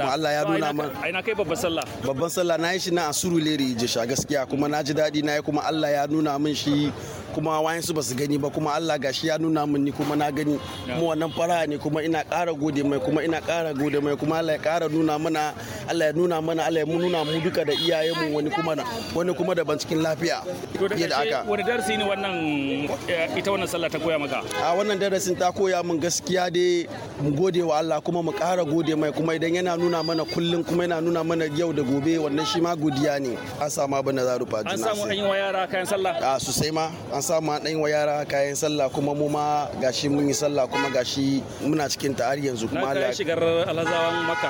kuma Allah ya nuna min Ai na kai babban sallah. babban sallah na yi shi na a Surulere Ijisha gaskiya kuma na ji daɗi na yi kuma Allah ya nuna min shi kuma wayansu ba su gani ba kuma Allah gashi ya nuna min ni kuma na gani kuma wannan fara ne kuma ina ƙara gode mai kuma ina ƙara gode mai kuma Allah ya ƙara nuna mana Allah ya nuna mana Allah ya nuna mu duka da iyayenmu wani kuma na wani kuma daban cikin lafiya To da yadda ƙarshe aka wani darasi ne wannan eh, ita wannan sallah ta koya maka? a wannan darasin ta koya min gaskiya dai mu gode wa Allah kuma mu ƙara gode mai kuma idan yana nuna mana kullum kuma yana nuna mana yau da gobe wannan shi ma godiya ne an samu abin da za rufa An samu an yi wa yara kayan sallah. a sosai ma an samu an ɗan wa yara kayan sallah kuma mu ma gashi mun yi sallah kuma gashi muna cikin ta har yanzu Na kuma kai Allah shigar alhazawan maka.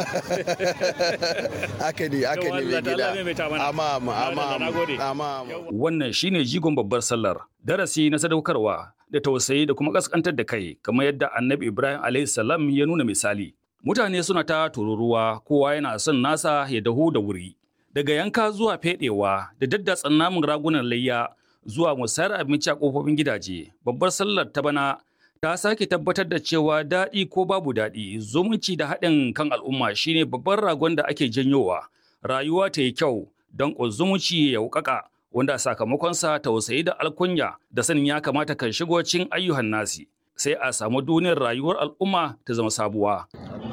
haka ne haka Yau ne Allah mai ta Allah gida maimaita mana. amma amma amma Allah, na gode. amma amma Wannan shine jigon babbar sallar, darasi na sadaukarwa da tausayi da kuma kaskantar da kai, kamar yadda Annabi Ibrahim alaihi salam ya nuna misali. Mutane suna ta tururuwa, kowa yana son nasa ya dahu da wuri. Daga yanka zuwa fedewa da daddatsan namun ragunan layya zuwa musayar abinci a kofofin gidaje, babbar sallar ta bana ta sake tabbatar da cewa daɗi ko babu daɗi, zumunci da haɗin kan al'umma shine babban ragon da ake janyowa. Rayuwa ta yi kyau don zumunci ya wuƙaƙa wanda sakamakonsa tausayi da alkunya da sanin ya kamata kan shigo cikin ayyuhan nasi sai a samu duniyar rayuwar al'umma ta zama sabuwa.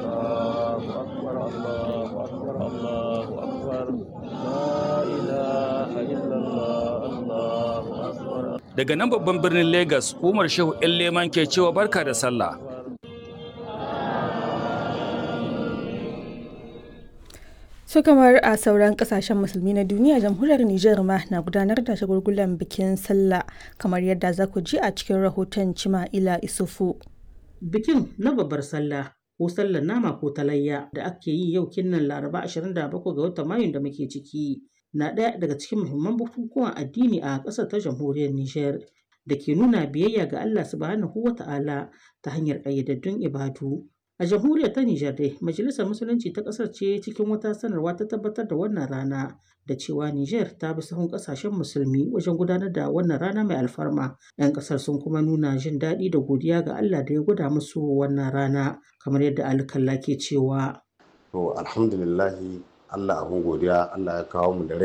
Daga nan babban birnin Legas, Umar Shehu ‘yan Leman ke cewa barka da sallah. su kamar a sauran kasashen musulmi na duniya jamhuriyar Nijar ma na gudanar da shagulgulan bikin sallah kamar yadda za ku ji a cikin rahoton Cima'ila Isufu. Bikin na babbar sallah ko sallar nama ko talayya da ake yi yau kinnan Laraba 27 ga watan Mayun da muke ciki na ɗaya daga cikin muhimman bukukuwan addini a ƙasar ta jamhuriyar Nijar da ke nuna biyayya ga Allah subhanahu wa ta'ala ta hanyar ƙayyadaddun ibadu. A jamhuriyar ta Nijar dai, Majalisar Musulunci ta ƙasar ce cikin wata sanarwa ta tabbatar da wannan rana da cewa Nijar ta bi sahun ƙasashen musulmi wajen gudanar da wannan rana mai alfarma. 'Yan ƙasar sun kuma nuna jin daɗi da godiya ga Allah da ya gwada musu wannan rana kamar yadda alkalla ke cewa. To alhamdulillahi Allah abin godiya Allah ya kawo mu da rai